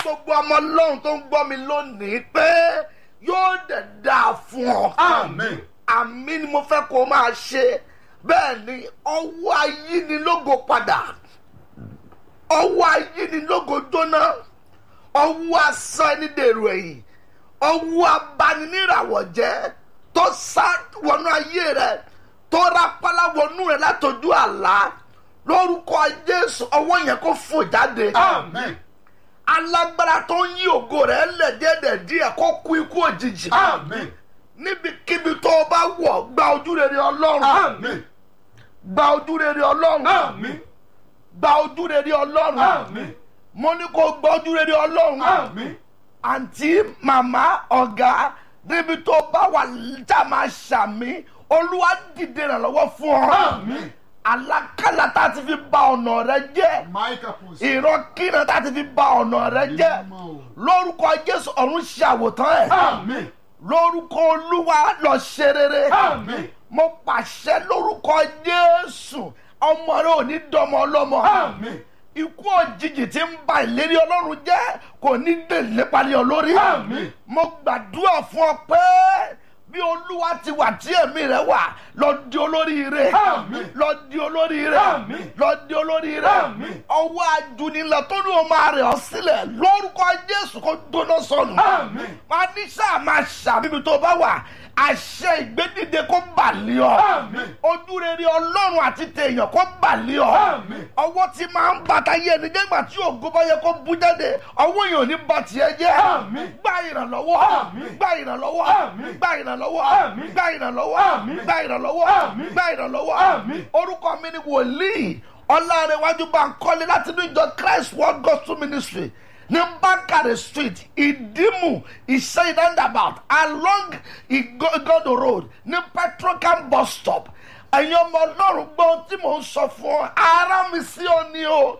gbogbo ọmọ ọlọ́run tó ń gbọ́ mi lónìí pé yóò dẹ̀ dáa fún ọ. Amen. àmì ni mo fẹ́ kó o máa ṣe bẹ́ẹ̀ ni ọwọ́ ayínilógo padà ọwọ́ ayínilógo jóná ọwọ́ asán ẹni dèrò ẹ̀yìn ọwọ́ abaniníràwọ̀ jẹ́ tó sá wọnú ayé rẹ tó rápálá wọnú rẹ látọjú àlá lórúkọ jésù ọwọ́ yẹn kó fò jáde Amen. alágbára tó ń yí ògo rẹ lẹ̀díẹ̀dẹ̀ díẹ̀ kó kú ikú òjijì Amen. níbikíbi tó o bá wọ̀ gba ojú rere ọlọ́run Amen. gba ojú rere ọlọ́run Amen. gba ojú rere ọlọ́run Amen. mo ní kó gba ojú rere ọlọ́run Amen. àǹtí màmá ọ̀gá níbi tó o bá wà já máa ṣàmì olúwa dìde ìrànlọ́wọ́ fún ọ Amen. alákàlà tá a ti fi ba ọ̀nà rẹ jẹ́ Micah post. ìrọ́kìnà tá a ti fi ba ọ̀nà rẹ jẹ́ lórúkọ jésù ọ̀run ṣe àwòtán ẹ̀ Amen. lórúkọ olúwa lọ ṣe rere Amen. mo pàṣẹ lórúkọ jésù ọmọ rẹ ò ní dọmọ ọlọmọ Amen. ikú òjijì tí ń ba ìlérí ọlọ́run jẹ́ kò ní dè nípalẹ̀ ọ lórí Àmín. mo gbàdúrà fún ọ pé bí olúwa ti wà tí ẹ̀mí rẹ wà lọ di olóríire Àmín. lọ di olóríire Àmín. lọ di olóríire Àmín. ọwọ́ ajunilẹ̀ tó ní o máa rẹ̀ ọ́ sílẹ̀ lórúkọ jésù kó gbóná sọnù Àmín. máa ní sáà máa ṣàbíbi tó bá wà àṣẹ ìgbédìde kó bàlẹ́ ọ Àmín. ojú rere ọlọ́run àti tèèyàn kó bàlẹ́ ọ Àmín. ọwọ́ tí máa ń bàtà yé ẹni jẹ́gbà tí ògo bá yẹ kó bú jáde ọwọ́ yẹn ò ní ba tiẹ̀ jẹ́ Àmín. gba ìrànlọ́wọ́ Àmín. gba ìrànlọ́wọ́ Àmín. gba ìrànlọ́wọ́ Àmín. gba ìrànlọ́wọ́ Àmín. gba ìrànlọ́wọ́ Àmín. gba ìrànlọ́wọ́ Àmín. orúkọ mi ni wòlíì ọlárẹ̀wájú Bánkọ́lé láti inú ìjọ Christ World Gospel Ministry ní Bákàrẹ̀ street ìdímù ìṣẹ́yìn roundabout along Igodo road ní petrocam bus stop ẹ̀yin ọmọ ọlọ́run gbọ́ ohun tí mò ń sọ fún ọ ara mi sí ọ ni o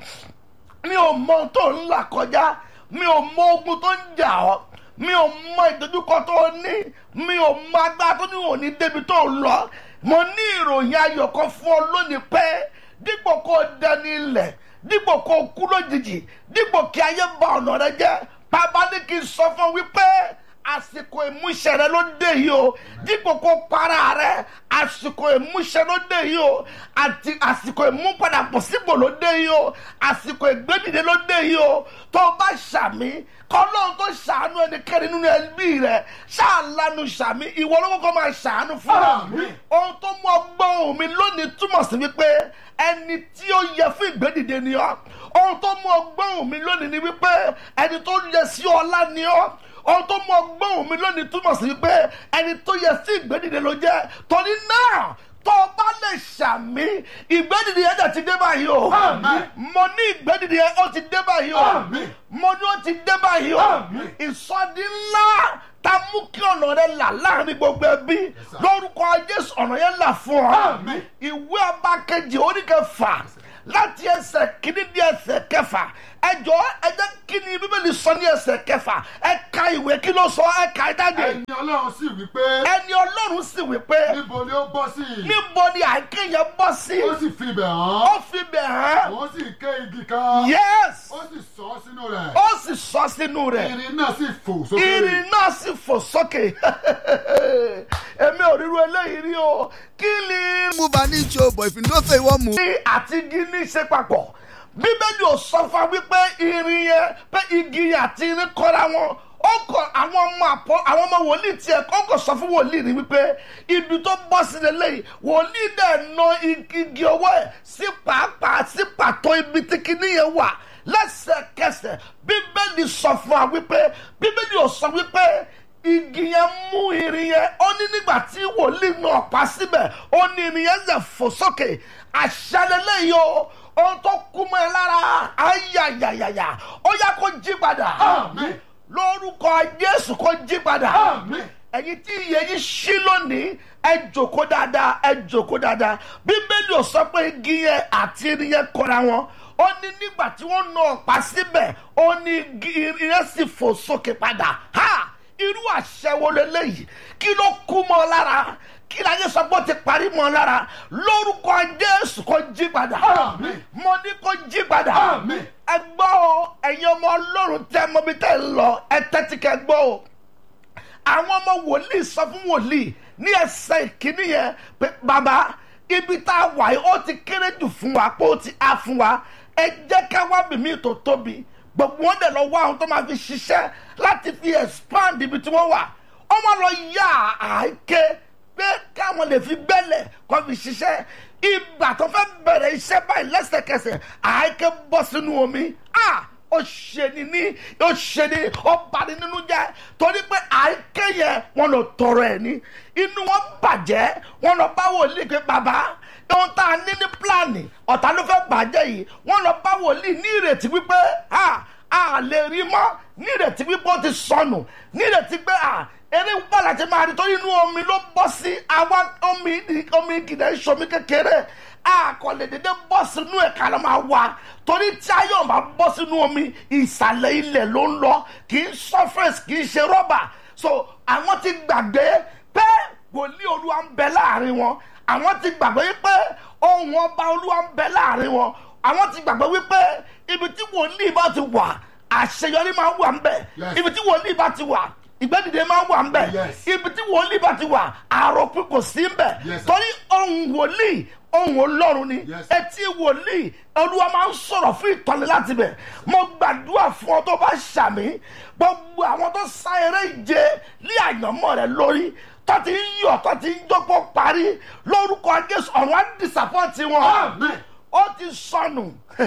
mi ò mọ ohun tó ń là kọjá mi ò mọ ogun tó ń jà ọ́ mi ò mọ ìdojúkọ tó o ní mi ò mọ agbára tó ní òní débi tó ń lọ mo ní ìròyìn ayọ̀ kan fún ọ lónìí pé dípò kó o dẹni ilẹ̀ dípò kó o kú lójijì dípò kí ayé ba ọ̀nà rẹ jẹ́ bàbá ní kí n sọ fún ọ wípé àsìkò ìmúṣẹ rẹ ló dé yìí o dípò kó para rẹ àsìkò ìmúṣẹ ló dé yìí o àti àsìkò ìmúpadàbọ̀ sípò ló dé yìí o àsìkò ìgbédìde ló dé yìí o tó o bá ṣàmì kọlọ́run tó ṣàánú ẹnikẹ́ni nínú ẹbí rẹ ṣáàlánu ṣàmì ìwọ ló kọ́kọ́ máa ṣàánú fún ọ Àmín. ohun tó mú ọgbọ́n ohùn mi lónìí túmọ̀ sí wípé ẹni tí ó yẹ fún ìgbédìde ni ọ́ ohun tó mú ọgbọ́n ohùn mi lónìí ni wípé ẹni tó yẹ sí ọlá ni ọ́ ohun tó mú ọgbọ́n ohùn mi lónìí túmọ̀ sí wípé ẹni tó yẹ sí ìgbédìde ló jẹ́ torí náà tó o bá lè ṣàmì ìgbédìde yẹn dẹ̀ ti dé báyìí o Àmín. mo ní ìgbédìde yẹn ó ti dé báyìí o Àmín. mo ní ó ti dé báyìí o Àmín. ìsọdí ńlá ta mú kí ọ̀nà rẹ là láàrin gbogbo ẹbí sir. lórúkọ jésù ọ̀nà yẹn là fún ọ Àmín. ìwé ọba kejì oníkẹfà láti ẹsẹ̀ kìíní di ẹsẹ̀ kẹfà ẹjọ ẹjẹ kí ni bíbélì sọ ní ẹsẹ̀ kẹfà ẹ ka ìwé kí ló sọ ẹ ka ẹ jáde ẹni ọlọ́run sì wí pé ẹni ọlọ́run sì wí pé níbo ni ó bọ́ sí i níbo ni àìké yẹn bọ́ sí ó sì fi ibẹ̀ hàn ó fi bẹ̀ hàn ó sì ké igi kan yes ó sì sọ ọ́ sínú rẹ̀ ó sì sọ sínú rẹ̀ irin náà sì fò sókè irin náà sì fò sókè èmi ò ríru eléyìí rí o kí ni move an inch o but if you know say you wan move. ní àti igi ní ṣe papọ̀ bíbélì ò sọ fún wa wípé irin yẹn pé igi yẹn àti irin kọ́ra wọn ó kọ àwọn ọmọ àpọ àwọn ọmọ wòlíì tiẹ̀ ó kọ sọ fún wòlíì ni wípé ibi tó bọ́ sí lélẹ́yìí wòlíì dẹ̀ na igi ọwọ́ ẹ̀ sí pàápàá sí pàtó ibi tí kinní yẹn wà lẹ́sẹ̀kẹsẹ̀ bíbélì sọ fún wa wípé bíbélì ò sọ wípé igi yẹn mú irin yẹn ó ní nígbà tí wòlíì náà pa síbẹ̀ ó ní irin yẹn zẹ̀ fò sókè àṣàlélẹ̀ yìí o ohun tó kú mọ́ ẹ lára ayayayaya ó yá kó jí padà Àmín. lórúkọ jésù kó jí padà Àmín. ẹ̀yin tí iye yìí ṣí lónìí ẹ jòkó dáadáa ẹ jòkó dáadáa bíbélì ò sọ pé igi yẹn àti irin yẹn kọra wọn ó ní nígbà tí wọ́n na ọ̀pá síbẹ̀ ó ní igi- irin yẹn sì fò sókè padà ha irú àṣẹ wo leléyìí kí ló kú mọ́ ọ lára kí láyé sọ pé ó ti parí mọ́ ọ lára lórúkọ jésù kó jí padà Àmín. mo ní kó jí padà Àmín. ẹ gbọ́ o ẹ̀yin ọmọ ọlọ́run tẹ́ mọ́bí tẹ́ ń lọ ẹ tẹ́tí kẹ́ gbọ́ o àwọn ọmọ wòlíì sọ fún wòlíì ní ẹsẹ̀ ìkíní yẹn pé bàbá ibi tá a wà yìí ó ti kéré jù fún wa pé ó ti á fún wa ẹ jẹ́ ká wá bìmí tó tóbi gbogbo wọn dẹ̀ lọ wá àwọn tó máa fi ṣiṣẹ́ láti fi expand ibi tí wọ́n wà wọ́n máa lọ yá àáké pé káwọn lè fi gbẹ́lẹ̀ kó fi ṣiṣẹ́ ìgbà tó fẹ́ bẹ̀rẹ̀ iṣẹ́ báyìí lẹ́sẹ̀kẹsẹ̀ àáké bọ́ sínú omi ah ó ṣe ni ní ó ṣe ni ó bani nínú jẹ́ torí pé àìké yẹn wọn lọ tọrọ ẹ ní inú wọn bàjẹ́ wọn lọ bá wòlíì pé bàbá ohun tá a ní ní pílánì ọ̀tá ló fẹ́ bàjẹ́ yìí wọn lọ bá wòlíì ní ìrètí wípé a a lè rí mọ́ ní ìrètí wípé ó ti sọnù ní ìrètí pé a eré wúpọ̀ láti máa rí torí inú omi ló bọ́ sí àwa omi omi kìdá ìṣomi kékeré a kò lè dédé bọ́ sínú ẹ̀ ká ló máa wá torí tí ayé ọ̀ máa bọ́ sínú omi ìsàlẹ̀ ilẹ̀ ló ń lọ kì í surface kì í ṣe rọ́bà so àwọn ti gbàgbé pé wòlíì olúwa ń bẹ láàrin wọn àwọn ti gbàgbé wípé ohun ọba olúwa ń bẹ láàrin wọn àwọn ti gbàgbé wípé ibi tí wòlíì bá ti wà àṣeyọrí máa wà ń bẹ Yes. ibi tí wòlíì bá ti wà ìgbẹ́dìde máa wà ń bẹ Yes. ibi tí wòlíì bá ti wà àròpin kò sí ń bẹ Yes, sir. torí ohun wòlíì ohun ọlọ́run ni Yes, sir. etí wòlíì olúwa máa ń sọ̀rọ̀ fún ìtọ́ni láti bẹ̀ mo gbàdúrà fún ọ tó bá ṣàmì gbogbo àwọn tó sá eré ìje ní àyànmọ́ rẹ lórí tó ti ń yọ̀ tó ti ń dọ́pọ̀ parí lórúkọ jésù ọ̀run á dìsàpọ̀tì wọn Àmín. ó ti sọnù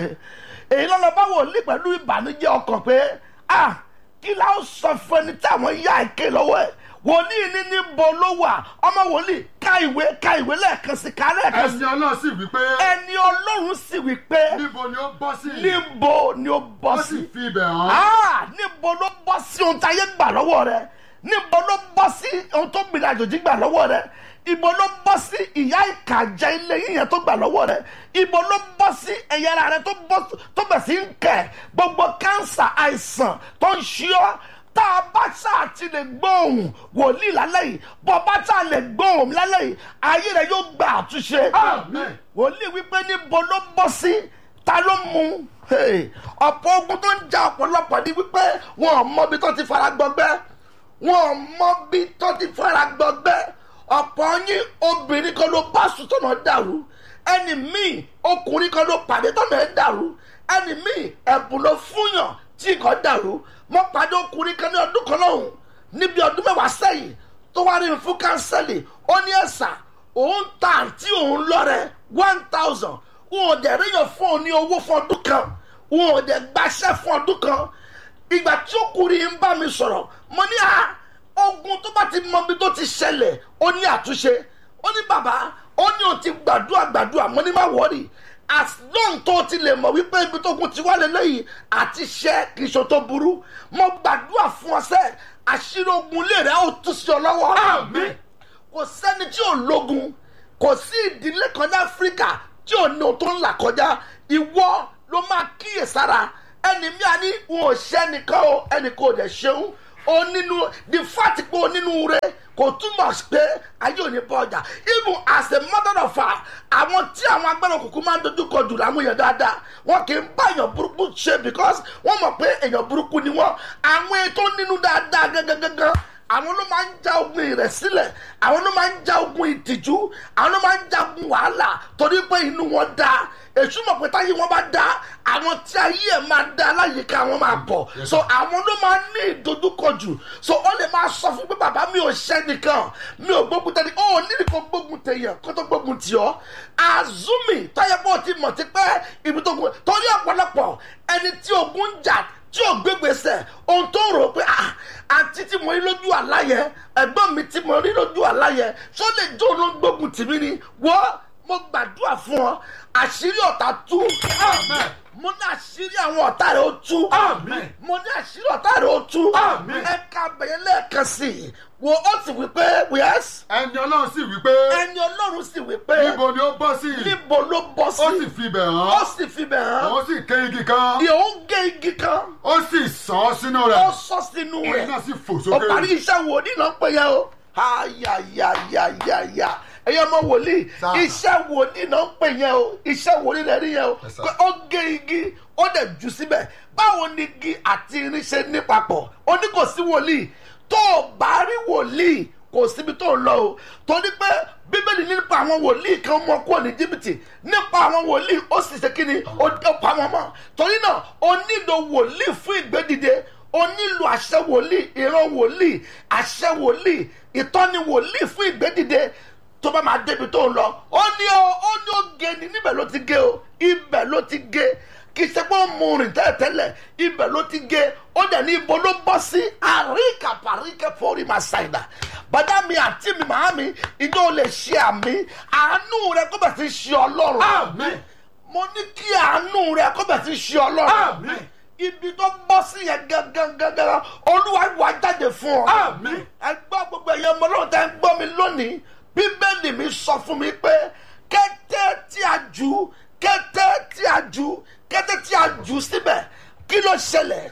èyí lọ́nà bá wòlíì pẹ̀lú ìbànújẹ́ ọkàn pé ah kí la ó sọ fún ẹni tí àwọn yá ìké lọ́wọ́ ẹ̀ wòlíì ní níbo ló wà ọmọ wòlíì ká ìwé ká ìwé lẹ́ẹ̀kan sí ká lẹ́ẹ̀kan sí ẹni ọlọ́run sì wí pé ẹni ọlọ́run sì wí pé níbo ni ó bọ́ sí níbo ni ó bọ́ ó sí sì fi ibẹ̀ hàn Ah, níbo ló bọ́ sí ohun tí ayé gbà lọ́wọ́ rẹ níbo ló bọ́ sí ohun tó gbìnrin àjòjì gbà lọ́wọ́ rẹ ibo ló bọ́ sí ìyá ìkàjẹ ilé yíyan tó gbà lọ́wọ́ rẹ ibo ló bọ́ sí ẹ̀yà ara rẹ tó bọ́ tó bẹ̀ sí ń kẹ̀ gbogbo kánsà àìsàn tó ń ṣí ọ́ tá a bá ṣáà ti lè gbóhùn wòlíì lálẹ́ yìí bọ́ bá ṣáà lè gbóhùn lálẹ́ yìí ayé rẹ yóò gba àtúnṣe Àmín. wòlíì wípé níbo ló bọ́ sí ta ló mú Hey, ọ̀pọ̀ ogun tó ń ja ọ̀pọ̀lọpọ̀ ní wípé wọn ò mọbi tó ti fara gbọgbẹ́ wọn ò mọbi tó ti fara gbọgbẹ́ ọ̀pọ̀ yín obìnrin kan ló bá sùn tọ̀nà dàrú ẹni míì ọkùnrin kan ló pàdé tọ̀nà ẹ̀ dàrú ẹni míì ẹ̀bùn ló fúnyàn tí nǹkan dàrú mo pàdé ọkùnrin kan ní ọdún kan lọ́hùn níbi ọdún mẹ́wàá sẹ́yìn tó wá rí mi fún kánsẹ́lì ó ní ẹ̀sà òun ta àǹtí òun lọ́rẹ̀ one thousand wọn ò dẹ̀ ríyàn fún òun ní owó fún ọdún kan wọn ò dẹ̀ gbaṣẹ́ fún ọdún kan ìgbà tí ọkùnrin ń bá mi sọ̀rọ̀ mo ní à ogun tó bá ti mọ ibi tó ti ṣẹlẹ̀ ó ní àtúnṣe ó ní bàbá ó ní òun ti gbàdúrà gbàdúrà mo ní má wọ́ọ̀rì as long tó ti lè mọ̀ wípé ibi tó kún ti wá lélẹ́yìí àti ṣẹ́ kì í ṣe tó burú mo gbàdúrà fún ọ sẹ́ àṣírí ogun lè rẹ̀ ó tú sí ọ lọ́wọ́ Àmín. kò sẹ́ni tí ò lógun kò sí ìdílé kan ní áfíríkà tí ò ní ohun tó ń là kọjá ìwọ ló máa kíyèsára ẹni mi àní wọn ò ṣe ẹnìkan o ẹnìkan ò dẹ̀ ṣeun o nínú the fact pé o nínú rẹ kò túmọ̀ sí pé ayé ò ní bọ́ ọjà even as a matter of fact àwọn tí àwọn agbára òkùnkùn máa ń dojú kọ jù láwọn èèyàn dáadáa wọn kì í bá èèyàn burúkú ṣe because wọ́n mọ̀ pé èèyàn burúkú ni wọ́n àwọn ètò nínú dáadáa gángan àwọn ló máa ń ja ogun ìrẹ̀sílẹ̀ àwọn ló máa ń ja ogun ìtìjú àwọn ló máa ń ja ogun wàhálà torí pé inú wọn da èṣù mọ̀ pé táyé wọn bá da àwọn tí ayé ẹ̀ máa da aláyìíká wọn máa bọ̀ so àwọn ló máa ní ìdojúkọ jù so ó lè máa sọ fún pé bàbá mi ò ṣẹ́ nìkan mi ò gbógun tẹ́lẹ̀ ó nídìí kó gbógun tèèyàn kó tó gbógun tì ọ́ azumi táyé bó ti mọ̀ ti pẹ́ ibi tó gun torí ọ̀pọ̀lọpọ̀ ẹni tí ogun ń jà tí ò gbégbèsè ohun tó rò pé ah àǹtí tí mo rí lójú àlá yẹn ẹ̀gbọ́n mi tí mo rí lójú àlá yẹn ṣó lè jó ló ń gbógun tì mí ni wọ́n mo gbàdúrà fún ọ àṣírí ọ̀tá tú Àmín. mo ní àṣírí àwọn ọ̀tá rẹ̀ ó tú Àmín. mo ní àṣírí ọ̀tá rẹ̀ ó tú Àmín. ẹ̀ka abẹ̀yẹ lẹ́ẹ̀kan sí i wo ó sì wí pé wíyẹ́sì ẹni ọlọ́run sì wí pé ẹni ọlọ́run sì wí pé níbo ni ó bọ́ sí níbo ló bọ́ ó sì sí fi bẹ̀ ó hàn sì fi bẹ̀ hàn òun sì ké igi kan ìhòòhò gé igi kan ó sì sàn án sínú ó rẹ̀ sọ sínú irin rẹ̀ náà sì fò ó parí sókè iṣẹ́ wòlíì náà ń pè yẹn o ayayayaya ẹ̀yẹ ọmọ wòlíì Sir. iṣẹ́ wòlíì náà ń pè yẹn o iṣẹ́ wòlíì rẹ̀ rí yẹn o Yes, sir. pé ó gé igi ó dẹ̀ jù síbẹ̀ báwo ni igi àti irin ṣe ní papọ̀ ó ní kò sí wòlíì tó o bá rí wòlíì kò síbi tó ń lọ o torí pé bíbélì nípa àwọn wòlíì kan mọ kúrò ní jìbìtì nípa àwọn wòlíì ó sì ṣe kí ni ó ó pa wọn mọ́ torí náà ó nílò wòlíì fún ìgbédìde o nílò àṣẹ wòlíì ìran wòlíì àṣẹ wòlíì ìtọ́ni wòlíì fún ìgbédìde tó bá máa débi tó ń lọ ó ní ó ó ní ó gé ni níbẹ̀ ló ti gé o ibẹ̀ ló ti gé kì í ṣe pé ó mú rìn tẹ́lẹ̀tẹ́lẹ̀ ibẹ̀ ló ti gé ó dẹ̀ ní ibo ló bọ́ sí àríkà paríkà fórí máa ṣàìdá bàdá mi àti mi màá mi ìjọ ò lè ṣe àmì àánú rẹ kó bẹ̀ sí ṣe ọlọ́run Àmín. mo ní kí àánú rẹ kó bẹ̀ sí ṣe ọlọ́run Àmín. ibi tó bọ́ sí yẹn gangan gangan olúwa wà jáde fún ọ. Àmín. ẹ gbọ́ gbogbo ẹ̀yẹ ọmọ ọlọ́run tẹ́ ń gbọ́ mi lónìí bíbélì mi sọ fún mi pé kété tí a jù kété tí a jù kété tí a jù síbẹ̀ kí ló ṣẹlẹ̀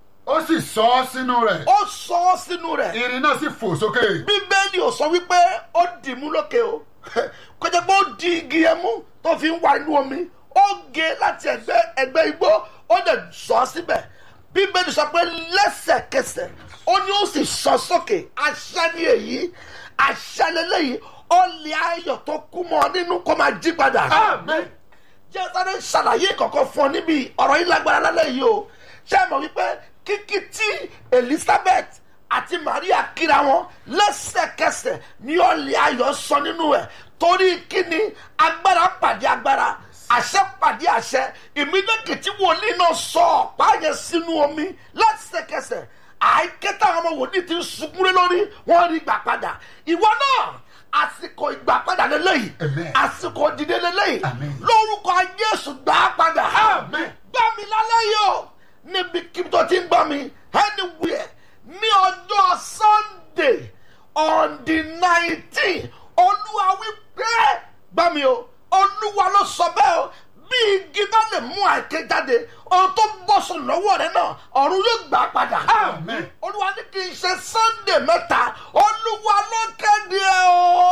ó sì sọ ọ́ sínú rẹ̀ ó sọ ọ́ sínú rẹ̀ irin náà sì fò sókè bíbélì ò sọ wípé ó dì mú lókè o kó jẹ́ pé ó di igi yẹn mú tó fi ń wá inú omi ó gé láti ẹgbẹ́ ẹgbẹ́ igbó ó dẹ̀ sọ ọ́ síbẹ̀ bíbélì sọ pé lẹ́sẹ̀kẹsẹ̀ ó ní ó sì sọ sókè àṣẹ ni èyí àṣẹ lélẹ́yìí ó lè ayọ̀ tó kú mọ́ ọ nínú kó máa jí padà Àmín. jẹ́ sáré ṣàlàyé kọ̀ọ̀kan fún ọ níbi ọ̀rọ̀ yìí lágbára lálẹ́ yìí o ṣé ẹ mọ̀ wípé kíkí tí elizabeth àti maria kíra wọn lẹ́sẹ̀kẹsẹ̀ ní ọ̀lẹ́ ayọ̀ sọ nínú ẹ̀ torí kíni agbára pàdé agbára àṣẹ pàdé àṣẹ ìmídẹ́kì tí wòlíì náà sọ ọ̀pá yẹn sínú omi lẹ́sẹ̀kẹsẹ̀ àìkẹ́tà àwọn ọmọ wòlíì ti ń sunkún lé lórí wọ́n rí gbà padà ìwọ náà àsìkò ìgbà padà lélẹ́yìí Amen. àsìkò dìde lélẹ́yìí Amen. lórúkọ jésù gbà á padà Amen. gbà mí lálẹ́ yìí o níbi kí tó ti ń gbọ́ mi anywhere ní ọjọ́ sunday on the nineteen olúwa wí pé gbà mí o olúwa ló sọ bẹ́ẹ̀ o bí igi bá lè mú àìké jáde ohun tó bọ́ sùn lọ́wọ́ rẹ náà ọ̀run yóò gbà á padà Amen. olúwa ní kí n ṣe sunday mẹ́ta olúwa ló kéde ẹ̀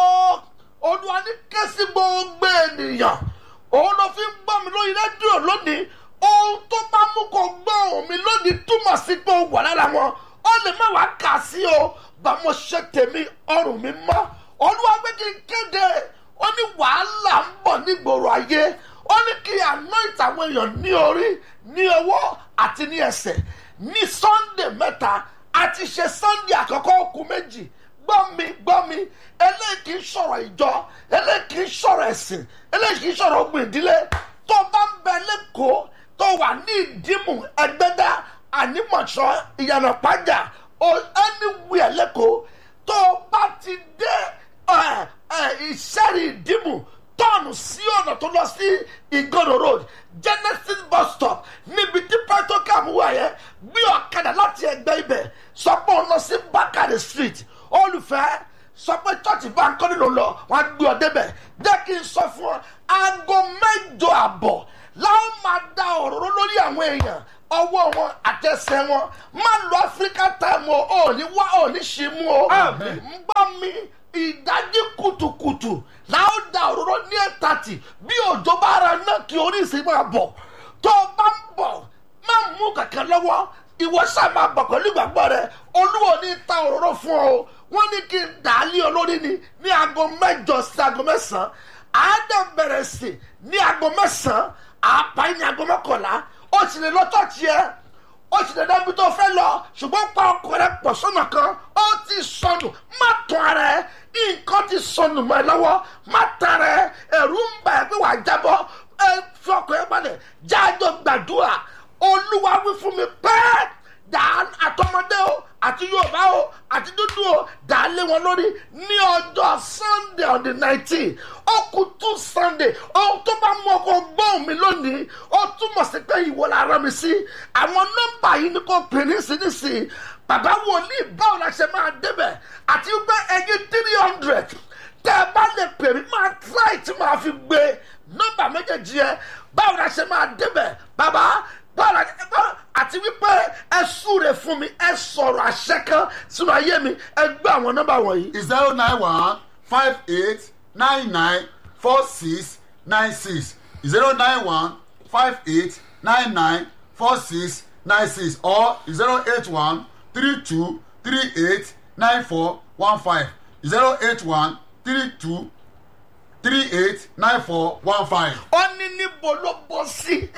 o olúwa ní ké sí gbogbo ènìyàn òun ló fi ń gbọ́ mi lórí rédíò lónìí ohun tó bá mú kó gbọ́ ohùn mi lónìí túmọ̀ sí pé ó wà lára wọn ó lè má wàá kà sí o bá mo ṣe tèmi ọrùn mi mọ́ olúwa gbé kí n kéde ó ní wàhálà ń bọ̀ nígboro ayé ó ní kí anoint àwọn èèyàn ní orí ní ọwọ́ àti ní ẹsẹ̀ ní sunday mẹ́ta àti ṣe sunday àkọ́kọ́ okùn méjì gbọ́ mi gbọ́ mi eléyìí kì í sọ̀rọ̀ ìjọ eléyìí kì í sọ̀rọ̀ ẹ̀sìn eléyìí kì í sọ̀rọ̀ ogun ìdílé tó bá ń bẹ lẹ́kọ̀ọ́ tó wà ní ìdímù ẹgbẹ́dá ànímọ̀ṣọ́ ìyànà pàjá o anywhere lẹ́kọ̀ọ́ tó bá ti dé ẹ, ẹ, ìṣẹ́rì ìdímù tọ́ọ̀nù sí ọ̀nà tó lọ sí ìgòrò road genesis bus stop níbi tí petrocam wà yẹn gbé ọ̀kadà láti ẹgbẹ́ ibẹ̀ sọ pé òun lọ sí bakari street olùfẹ́ sọ pé chọ́ọ̀chì bá ń kọ́ nínú lọ wọ́n á gbé ọ débẹ̀ jẹ́ kí n sọ fún ọ aago mẹ́jọ àbọ̀ láwọn máa da òróró lórí àwọn èèyàn ọwọ́ wọn àtẹsẹ̀ wọn má lo african time o ò ní wá ò ní ṣì mú o Amen. ń gbọ́ mi ìdájí kùtùkùtù láwọn da òróró ní ẹ̀tàtì bí òjò bá ara náà kí oríṣi máa bọ̀ tó o bá ń bọ̀ má mú kankan lọ́wọ́ ìwọ sáà máa bọ̀ pẹ̀lú ìgbàgbọ́ rẹ olúwo ní ta òróró fún ọ o wọ́n ní kí n dà á lé ọ lórí ni ní aago mẹ́jọ sí aago mẹ́sàn-án àádọ́ bẹ̀rẹ̀ sí ní aago mẹ́sàn-án àápa ní aago mọ́kànlá ó sì lè lọ tọ́ọ̀tì ẹ ó sì lè dábí tó fẹ́ lọ ṣùgbọ́n pa ọkọ rẹ pọ̀ sọ́nà kan ó ti sọnù má tán ara ẹ nǹkan ti sọnù mọ́ ẹ lọ́wọ́ má tán ara ẹ ẹ̀rù ń bà ẹ́ pé wàá jábọ́ ẹ fi ọkọ̀ ẹ balẹ̀ jájọ gbàdúrà olúwa wí fún mi pẹ́ẹ́ dà á àtọmọdé o àti yorùbá o àti dúdú o dà á lé wọn lórí ní ọjọ́ sunday on the nineteen ó kù tún sunday ohun tó bá mú ọkọ̀ gbóhùn mi lónìí ó túmọ̀ sí pé ìwọ la rán mi sí àwọn nọ́mbà yìí ni kò pè nísinsìnyí bàbá wòlíì báwo la ṣe máa débẹ̀ àti wípé ẹyin three hundred tẹ́ ẹ bá lè pè mí máa try tí màá fi gbé nọ́mbà méjèèjì yẹn báwo la ṣe máa débẹ̀ bàbá báwo la ṣe bá àti wípé ẹ súre fún mi ẹ sọ̀rọ̀ àṣẹ kan sínú ayé mi ẹ gbé àwọn nọ́mbà wọ̀nyí. zero nine one five eight nine nine four six nine six zero nine one five eight nine nine four six nine six or zero eight one three two three eight nine four one five zero eight one three two three eight nine four one five. ó ní níbo ló bọ́ sí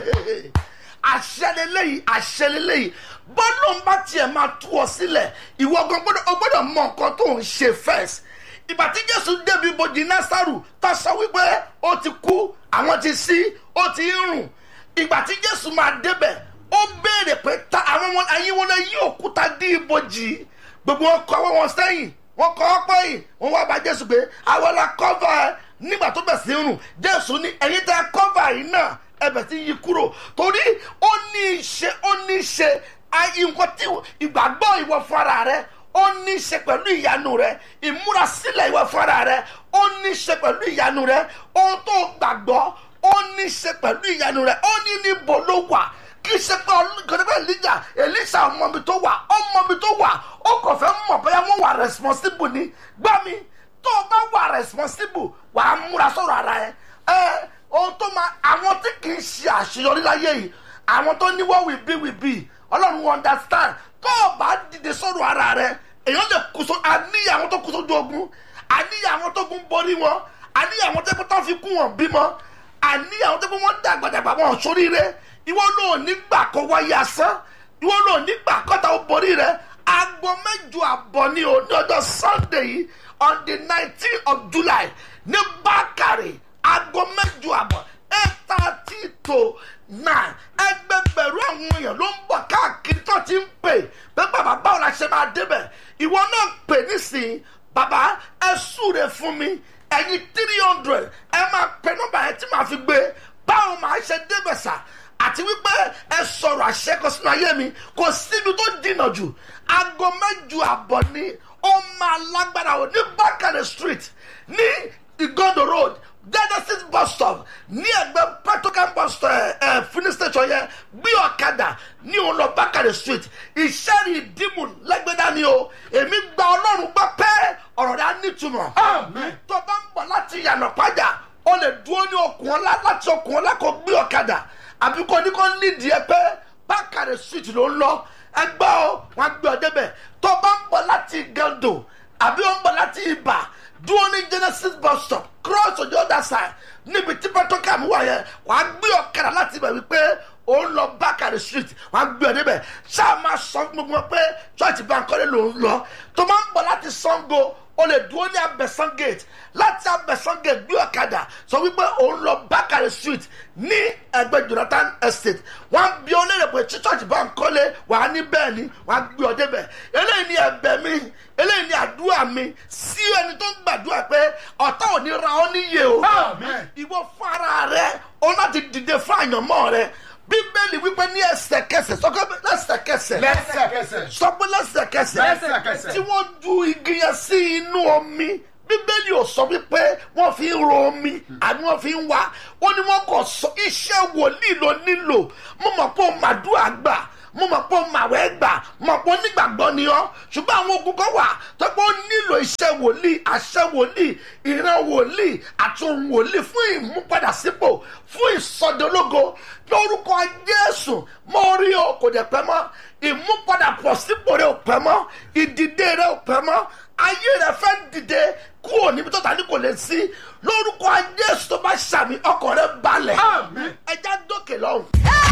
àṣẹlélẹ́yìí àṣẹlélẹ́yìí bọ́lá ń bá tiẹ̀ máa tú ọ sílẹ̀ ìwọ gan gbọ́dọ̀ o gbọ́dọ̀ mọ nǹkan tó ń ṣe first ìgbà tí jésù débi ibojì násàrù tá a sọ wípé ó ti kú àwọn ti sí ó ti ń rùn ìgbà tí jésù máa débẹ̀ ó béèrè pé ta àwọn ọmọ ẹyin wọn lè yí òkúta dí ibojì gbogbo wọn kọ wọn sẹ́yìn wọn kọ ọ pẹ́yìn wọn wá bá jésù pé àwọn la kọ́fà ẹ nígbà tó bẹ̀ sí rùn jésù ní ẹ̀yin tẹ́ kọ́fà yìí náà ẹbẹ̀ tí yí kúrò torí ó ní í ṣe ó ní í ṣe ayé nǹkan tí ìgbàgbọ́ ìwọ fúnra rẹ ó ní í ṣe pẹ̀lú ìyanu rẹ ìmúrasílẹ̀ ìwọ fúnra rẹ ó ní í ṣe pẹ̀lú ìyanu rẹ ohun tó gbàgbọ́ ó ní í ṣe pẹ̀lú ìyanu rẹ ó ní níbo ló wà kì í ṣe pé ọlọ́gọ́dẹ́gbẹ́ elija elisa ọmọbi tó wà ọmọbi tó wà ó kàn fẹ́ mọ̀ bóyá wọ́n wà responsible ni gbá mi tó o bá wà responsible wà á múra sọ̀rọ̀ ara ẹ ẹ ohun tó máa àwọn tí kì í ṣe àṣeyọrí láyé yìí àwọn tó ní wọ́n will be will be ọlọ́run understand tó o bá dìde sọ̀rọ̀ ara rẹ èèyàn lè kú so àníyàn àwọn tó kú sójú ogun àníyàn àwọn tó kún borí wọn àníyàn àwọn tó kún tó fi kún wọn bímọ àníyàn àwọn tó kún wọn dàgbàdàgbà wọn sóríire ìwọ náà nígbà kó wáyé asán ìwọ náà nígbà kọ́ta ó borí rẹ aago mẹ́jọ àbọ̀ ní o ní ọjọ́ sunday yìí on the nineteen of july ní bákàrè aago mẹ́jọ àbọ̀ eight thirty to nine ẹgbẹgbẹ̀rún àwọn èèyàn ló ń bọ̀ káàkiri tó ti ń pè pé bàbá báwo la ṣe máa débẹ̀ ìwọ náà pè nísìnyí bàbá ẹ súre fún mi ẹ̀yin three hundred ẹ máa pè nọ́mbà yẹn tí màá fi gbé báwo màá ṣe débẹ̀ sà àti wípé ẹ sọ̀rọ̀ àṣẹkọ sínú ayé mi kò síbi tó dìnà jù aago mẹ́jọ àbọ̀ ni ó máa lágbára o ní bákàrẹ̀ street ní igondo road genesis bus stop ní ẹgbẹ́ petrocam bus stop ẹ ẹ filling station yẹn gbé ọ̀kadà ní òun lọ bákàrẹ̀ street ìṣẹ́rì ìdìmú lẹ́gbẹ̀dá ni o èmi gba ọlọ́run gbọ́ pé ọ̀rọ̀ rẹ̀ á nítumọ̀ Àmín. tó bá ń bọ̀ láti yànnà pàjá o lè dúró ní okùn ọlá láti okùn ọlá kó gbé ọ̀kadà àbí kò ní kó nídìí ẹ pé bákàrẹ̀ street ló ń lọ ẹgbẹ́ o wọn gbé ọ débẹ̀ tó bá ń bọ̀ láti gando àbí ó ń bọ̀ láti ibà dúró ní genesis bus stop cross on the other side níbi tí petrocam wà yẹn wàá gbé ọ̀kadà láti ibẹ̀ wípé ó ń lọ bákàrẹ̀ street wàá gbé ọ débẹ̀ ṣáà máa sọ fún gbogbo wọn pé church bankole ló ń lọ tó máa ń bọ̀ láti sango o lè dúró ní abẹ́sán gate láti abẹ́sán gate gbé ọ̀kadà sọ wípé òun lọ bákàrẹ̀ street ní ẹgbẹ́ jonathan estate wọ́n á bí ọ léèrè pé tí church bá ń kọ́lé wà á ní bẹ́ẹ̀ ni wọ́n á gbé ọ débẹ̀ eléyìí ni ẹ̀bẹ̀ mi eléyìí ni àdúrà mi sí ẹni tó ń gbàdúrà pé ọ̀tá ò ní ra ọ́ níyè o Amen. ìwọ fún ara rẹ o láti dìde fún àyànmọ́ rẹ bíbélì wípé ní ẹsẹ̀kẹsẹ̀ sọ́kọ́ lẹ́sẹ̀kẹsẹ̀ lẹ́sẹ̀kẹsẹ̀. sọ pé lẹ́sẹ̀kẹsẹ̀ Lẹ́sẹ̀kẹsẹ̀. tí wọ́n ju igi yẹn sí inú omi bíbélì ò sọ wípé wọ́n fi ń ro omi àbí wọ́n fi ń wá ó ní wọ́n kò sọ iṣẹ́ wòlíì ló nílò mo mọ̀ pé o màdúrà gbà mo mọ̀ pé o màwẹ́ gbà mo mọ̀ pé onígbàgbọ́ ni ọ́ ṣùgbọ́n àwọn ogun kan wà tó pé ó nílò iṣẹ́ wòlíì àṣẹ wòlíì ìran wòlíì àti ohun wòlíì fún ìmúpadàsípò fún ìsọdológo lórúkọ jésù mo rí o kò dẹ̀ pẹ́ mọ́ ìmúpadàpọ̀ sípò rẹ ò pẹ́ mọ́ ìdìde rẹ ò pẹ́ mọ́ ayé rẹ fẹ́ dìde kúrò níbi tó ta ní kò lè sí lórúkọ jésù tó bá ṣàmì ọkàn rẹ balẹ̀ Àmín. ẹja dókè lọ́hùn.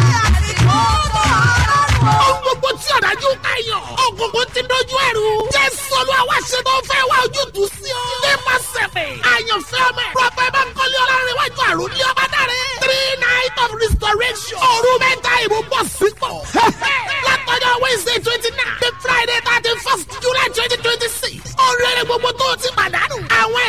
Ohun gbogbo tí ọ̀dájú káyọ̀. Ògùnkùn ti dojú ẹ̀rù. Jésù Olúwa wá ṣe tó fẹ́ wá ojútùú sí ọ. Nípa sẹ̀fẹ̀. Àyànfẹ́ ọmọ ẹ̀. Prọfẹ̀ Bánkọ́lé Ọlárẹ̀wájú àrùn ní ọba dáre. Three night of restoration. Òru mẹ́ta ìbò bọ̀ sípò. Látọjọ́ Wednesday twenty nine. The Friday thirty first July twenty twenty six. Orí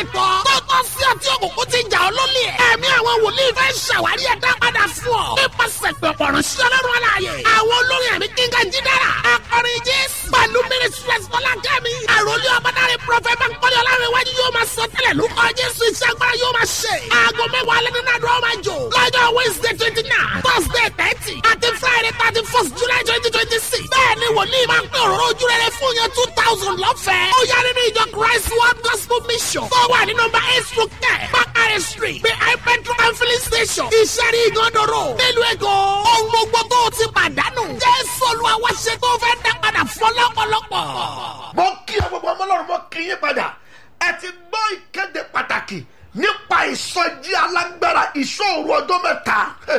àìtọ́ tó tọ́ sí ọtí òkùnkùn ti jà ọ́ lólè ẹ̀mí àwọn wòlíì fẹ́ ṣàwárí ẹ̀dá padà fún ọ nípasẹ̀ pẹ̀pọ̀ ránṣẹ́ ọlọ́run aláàyè àwọn olórin ẹ̀mí kíngà jídára akọrin jésù pẹ̀lú mínísírẹ́sì fọlákẹ́mi àròlé ọmọdáre prọfẹ̀ bankole ọlárẹ̀wájú yóò máa sọ tẹ́lẹ̀ lórúkọ jésù iṣẹ́ agbára yóò máa ṣe aago mẹ́wàá alẹ́ nínú àdúrà máa jò lọ́jọ́ wednesday twenty nine thursday thirty àti friday thirty first july twenty twenty six bẹ́ẹ̀ ni wòlíì máa ń pín òróró ojú rere fún yẹn two thousand lọ́fẹ̀ẹ́ ó yá nínú ìjọ christ world gospel mission tó wà ní nọmba eight stroke ten bakare street behind petrol and filling station ìṣẹ́rí ìgànnàró nílùú èkó ohun gbogbo tó o ti pàdánù jésù olúwa wá ṣe tó fẹ́ dá padà fún ọlọ́pọ̀lọpọ̀. mo kí ọ gbogbo ọmọ ọlọ́run mo kí yín padà ẹ ti gbọ́ ìkéde pàtàkì nípa ìsọjí alágbára ìṣòro ọjọ́ mẹ́ta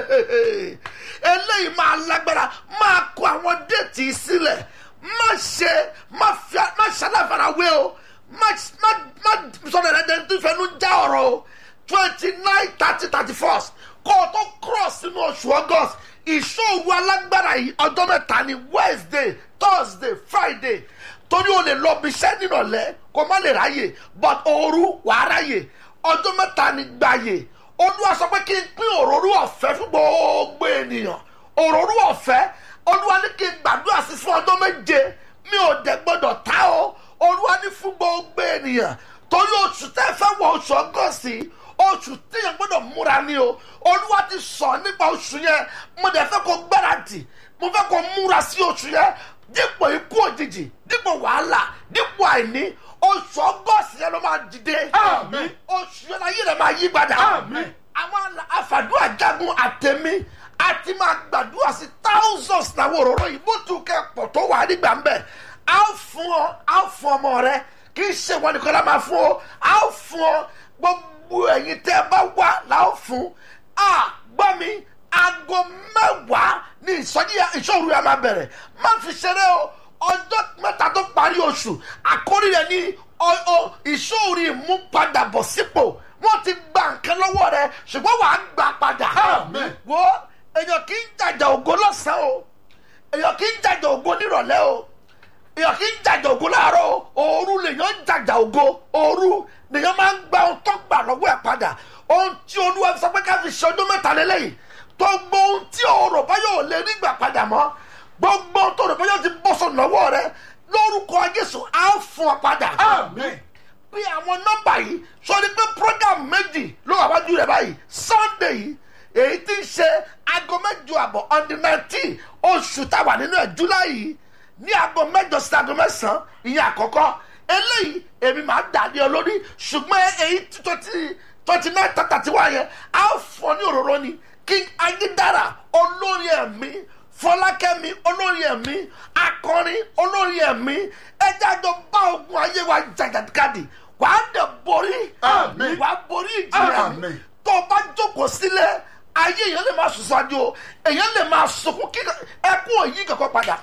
eléyìí máa lágbára máa kó àwọn déètì sílẹ̀ má ṣe má fi má ṣaláfarawé o má má má sọ̀rọ̀ rẹ̀ dẹ́n tó fẹ́nu já ọ̀rọ̀ o twenty nine thirty thirty first kó o tó cross sínú oṣù august ìṣòro alágbára yìí ọjọ́ mẹ́ta ni wednesday thursday friday torí o lè lọ bí iṣẹ́ nírọ̀lẹ́ kó má lè ráyè but ooru wàá ráyè ọjọ́ mẹ́ta ni gbàyè olúwa sọ pé kí n pín òróró ọ̀fẹ́ fún gbogbo ènìyàn òróró ọ̀fẹ́ olúwa ní kí n gbàdúrà sí fún ọjọ́ méje mi ò dẹ̀ gbọ́dọ̀ ta o olúwa ní fún gbogbo ènìyàn torí oṣù tẹ́ fẹ́ wọ oṣù ọgọ́sì oṣù téèyàn gbọ́dọ̀ múra ni o olúwa ti sọ nípa oṣù yẹn mo dẹ̀ fẹ́ kó gbáradì mo fẹ́ kó múra sí oṣù yẹn dípò ikú òjijì dípò wàhálà dípò àìní oṣù ọgọ́sì yẹn ló máa dìde Àmín. oṣù yẹn láyé rẹ̀ máa yí padà Àmín. àwọn àfàdúrà jagun àtẹ̀mí àti máa gbàdúrà sí thousands náwó òróró yìí bó tu kẹ́ pọ̀ tó wà nígbà ń bẹ̀ á fún ọ á fún ọmọ rẹ kì í ṣe wọn nìkan la máa fún ọ á fún ọ gbogbo ẹ̀yin tẹ́ ẹ bá wà láò fún à gbọ́ mi aago mẹ́wàá ní ìsọjí ìṣòro yẹn máa bẹ̀rẹ̀ má fi ṣeré o ọjọ́ mẹ́ta tó parí oṣù àkórí rẹ̀ ní ọ- ọ- ìṣòro ìmúpadàbọ̀ sípò wọ́n ti gba nǹkan lọ́wọ́ rẹ̀ ṣùgbọ́n wàá gbà padà. Àmín. wo èèyàn kì í jàjà ògo lọ́sàn-án o èèyàn kì í jàjà ògo nírọ̀lẹ́ o èèyàn kì í jàjà ògo láàárọ̀ o òru lèèyàn ń jàjà ògo òru lèèyàn máa ń gba ohun tó gbà lọ́wọ́ ẹ̀ padà ohun tí olúwa sọ pé ká fi ṣe ọdún mẹ́ta lélẹ́yìn tó gbọ́ ohun tí ọ̀rọ̀ bá yóò lè rí gbà padà mọ́ gbogbo ohun tó rò bá yóò ti bọ́ sọ lọ́wọ́ rẹ lórúkọ jésù á fún ọ padà Àmín. bí àwọn nọmba yìí sọ ni pé program méjì ló wà wájú rẹ báyìí sunday yìí èyí tí ń ṣe aago mẹjọ àbọ̀ on the nineteen oṣù táwà nínú ẹ̀ july yìí ní aago mẹjọ sí aago mẹsàn-án ìyẹn àkọ́kọ́ eléyìí èmi máa dà ní olórí ṣùgbọ́n èyí twenty twenty nine thirty one yẹn á fọ ní òróró ni king ayédára olórí ẹ̀mí fọlákẹ́mi olórí ẹ̀mí akọrin olórí ẹ̀mí ẹjẹ́ àjọ bá ogun ayé wa jàgàdìkadì wà á dẹ̀ borí Àmín. wà á borí ìjìyà Àmín. tó o bá jókòó sílẹ̀ ayé èèyàn lè máa sùn sáájú o èèyàn lè máa sunkún kí ẹkún òyìn kankan padà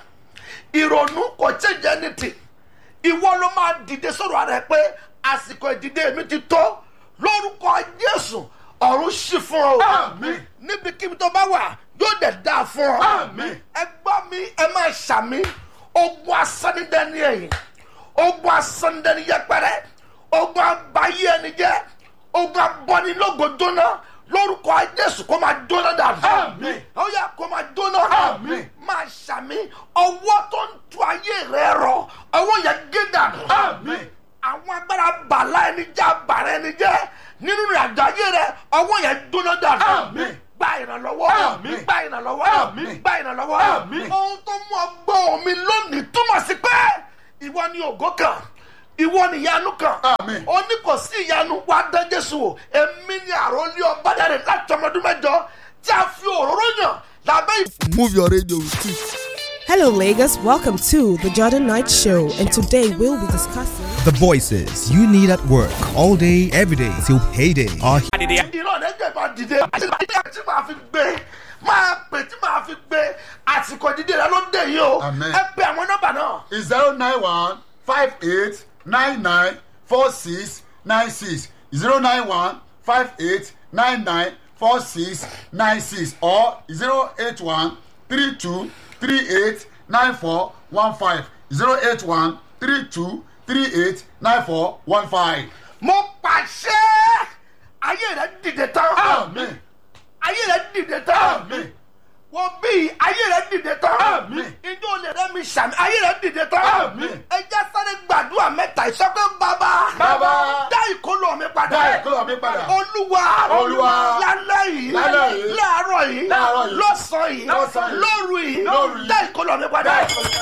ìrònú kò change anything ìwọ ló máa dìde sọ̀rọ̀ ara ẹ pé àsìkò ìdìde mi ti tó lórúkọ jésù ọ̀run ṣì fún ọ Àmín. níbikíbi tó bá wà yóò dẹ̀ dáa fún ọ Àmín. ẹ gbọ́ mi ẹ máa ṣàmì ogun asánidẹ́ni ẹ̀yìn ogun asánidẹ́ni yẹpẹrẹ ogun abayé ẹni jẹ́ ogun abọ́nilógo jóná lórúkọ jésù kó máa jóná dànù Àmín. ó yà kó máa jóná Àmín. máa ṣàmì ọwọ́ tó ń tu ayé rẹ rọ ọwọ́ yẹn gé dànù Àmín. àwọn agbára bàlá ẹni jẹ́ bàrẹ́ ẹni jẹ́ nínú ìrìnàjò ayé rẹ ọwọ́ yẹn jóná dànù Àmín. gba ìrànlọ́wọ́ Àmín. gba ìrànlọ́wọ́ Àmín. gba ìrànlọ́wọ́ Àmín. ohun tó mú ọgbọ́n mi lónìí túmọ̀ sí pé ìwọ ni ògo kan ìwọ ni ìyanu kan Àmín. ó ní kò sí ìyanu wá dán jésù wò èmi ni àròlé ọbádàrẹ láti ọmọdún mẹ́jọ tí a fi òróró yàn lábẹ́ ìfẹ́. Move your radio with it. Hello, Lagos. Welcome to the Jordan Knight Show, and today we'll be discussing. The voices you need at work all day, every day till payday are ìran rẹ jẹ máa dìde àti tí màá fi gbé máa pè tí màá fi gbé àsìkò dídé rẹ ló dé yìí o Amen. ẹ pe àwọn nọmba náà is zero nine one five eight nine nine four six nine six zero nine one five eight nine nine four six nine six or zero eight one three two three eight nine four one five zero eight one three two three eight nine four one five. mo pa àṣẹ ayé rẹ dìde tán Àmín. ayé rẹ dìde tán Àmín. wọ́n bí ayé rẹ dìde tán Àmín. ijó olè rẹ mi sàmì ayé rẹ dìde tán Àmín. ẹ jẹ́ sáré gbàdúrà mẹ́ta ìsọpẹ́ bàbá Bàbá. dá ìkólọ mi padà Dá ìkólọ mi padà. olúwa Olúwa. lálẹ́ yìí Lálẹ́ yìí. láàárọ̀ yìí Láàárọ̀ yìí. lọ́sàn-án yìí Lọ́sàn-án yìí. lóru yìí Lóru yìí. dá ìkólọ mi padà.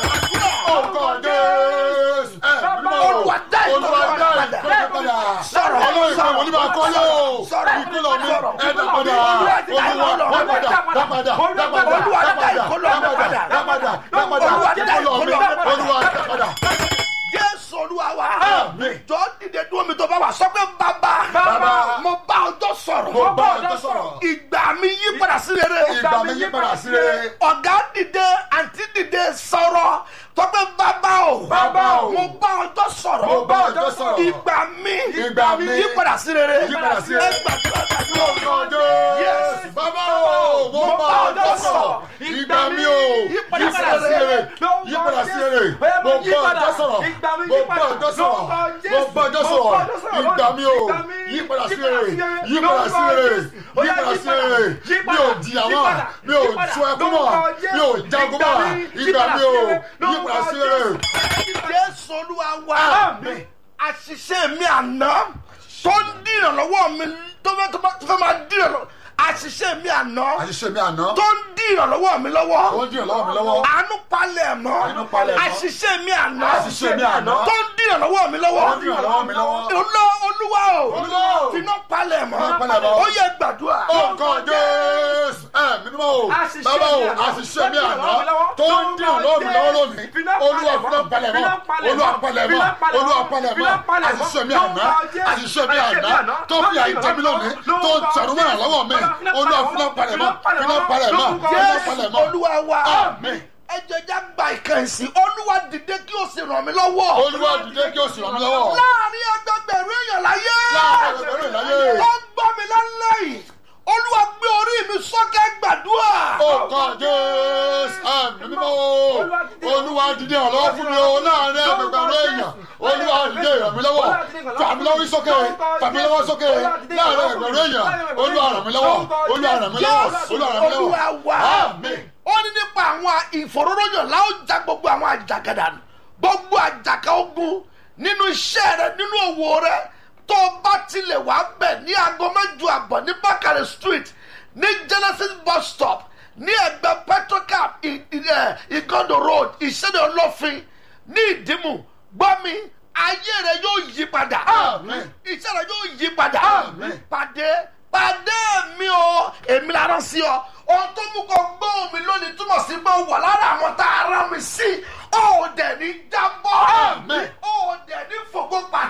Orúkọ Jésù. Ẹ mímọ́. Olúwa dá ìkólọ Olúwa mi dá padà. ìkólọ mi padà. Sọ̀rọ̀, Ọlọ́run ìfẹ́ sọ̀rọ̀, wòlíì máa kọ́ yóò. sọ̀rọ̀, Ìkólọ mi sọ̀rọ̀. ẹ dá padà. Olúwa dá Olúwa ìkólọ mi dá padà. Dá padà. Dá padà. Olúwa dá Dá padà. ìkólọ mi padà. Dá padà. Dá padà. Olúwa dá Ìkólọ mi. ìkólọ mi padà. Olúwa dá padà. jésù olúwa wa Àmín. jọ dìde dúró mi tó bá wà sọ pé bàbá Bàbá. mo bá ọjọ́ sọ̀rọ̀ Mo bá ọjọ́ sọ̀rọ̀. ìgbà mi yí padà sí rere Ìgbà mi yí padà sí rere. ọ̀gá dìde àǹtí dìde sọ̀rọ̀ sọ pé bàbá o Bàbá o. mo bá ọjọ́ sọ̀rọ̀ Mo bá ọjọ́ sọ̀rọ̀. ìgbà mi Ìgbà mi yí padà sí rere yí padà sí rere. ẹ gbàdúrà gbàdúrà. Orúkọ Jésù. Bàbá o. Mo bá ọjọ́ sọ̀rọ̀. Ìgbà mi o. Yí padà sí rere. Yí padà sí rere. Mo bá ọjọ́ sọ̀rọ̀. Mo bá ọjọ́ sọ̀rọ̀. Mo bá ọjọ́ sọ̀rọ̀. Ìgbà mi o. Yí padà sí rere. Yí padà sí rere. Yí padà sí rere. Mi ò jìyà mọ́. Mi ò sun ẹkún mọ́. Mi ò jagun mọ́. Ìgbà mi o. Yí padà sí rere. jésù olúwa wa àṣìṣe mi àná tó ń dí ìrànlọ́wọ́ mi tó fẹ́ tó fẹ́ máa dí ìrànlọ́wọ́ àṣìṣe mi àná Àṣìṣe mi àná. tó ń dí ìrànlọ́wọ́ mi lọ́wọ́ Ó ń dìrọ̀ lọ́wọ́ mi lọ́wọ́. àánú palẹ̀ mọ́ Àánú palẹ̀ mọ́. àṣìṣe mi àná Àṣìṣe mi àná. tó ń dí ìrànlọ́wọ́ mi lọ́wọ́ Ó ń dìrọ̀ lọ́wọ́ mi lọ́wọ́. olú olúwa o Olúwa o. finá palẹ̀ mọ́ Finá palẹ̀ mọ́. ó yẹ gbàdúrà Orúkọ Jésù. Ẹ mímọ́ o. Bàbá o. Àṣìṣe mi àná. Tó ń dìrọ̀ lọ́wọ́ mi lọ́wọ́ lónìí. Olúwa fúnà palẹ̀ mọ́. Olúwa palẹ̀ mọ́. Olúwa palẹ̀ mọ́. Àṣìṣe mi àná. Àṣìṣe mi àná. Tó fi àìjẹ́ mi lónìí. Tó ń tẹ̀rù mọ́ ìrànlọ́wọ́ mi. Olúwa fúnà palẹ̀ mọ́. Fúnà palẹ̀ mọ́. Fúnà jésù palẹ̀ mọ́. olúwa wa Àmín. ẹ jẹjẹ gba ìkànsí olúwa dìde kí o sì ràn mí lọ́wọ́ Olúwa dìde kí o sì ràn mí lọ́wọ́. láàrin ẹgbẹgbẹ̀rún èèyàn láyé Láàrin ẹgbẹ̀rún èèyàn láyé. ó ń gbọ́ mi lálẹ́ yìí olúwa gbé orí mi sókè gbàdúrà Orúkọ Jésù. Àmì mímọ́ o. Olúwa dìde ìrànlọ́wọ́ fún mi o láàrin ẹgbẹ̀gbẹ̀rún èèyàn. Olúwa dìde ìràn mí lọ́wọ́. Fàmí lọ́wọ́ sókè. Fàmí lọ́wọ́ sókè. Láàrin ẹgbẹ̀rún èèyàn. Olúwa ràn mí lọ́wọ́. Olúwa ràn mí lọ́wọ́. jésù Olúwa ràn mí olúwa lọ́wọ́. wa Àmín. ó ní nípa àwọn ìfòróróyàn láwọn já gbogbo àwọn àjàgàdà nù gbogbo àjàkà ogun nínú iṣẹ́ rẹ nínú òwò rẹ tó o bá tilẹ̀ wá bẹ̀ ní aago mẹ́jọ àbọ̀ ní bákàrẹ̀ street ní genesis bus stop ní ẹgbẹ́ petrocap igondo road ìṣẹ́ni olófin ní ìdìmú gbọ́ mi ayé rẹ yóò yí padà Àmín. iṣẹ́ rẹ yóò yí padà Àmín. pàdé pàdé mi o èmi la rán sí ọ ohun tó mú kọ gbóhùn mi lónìí túmọ̀ sí pé ó wà lára àwọn tá a rán mi sí ó dẹ̀ ní jábọ́ Àmín. ó dẹ̀ ní fògbó pàdé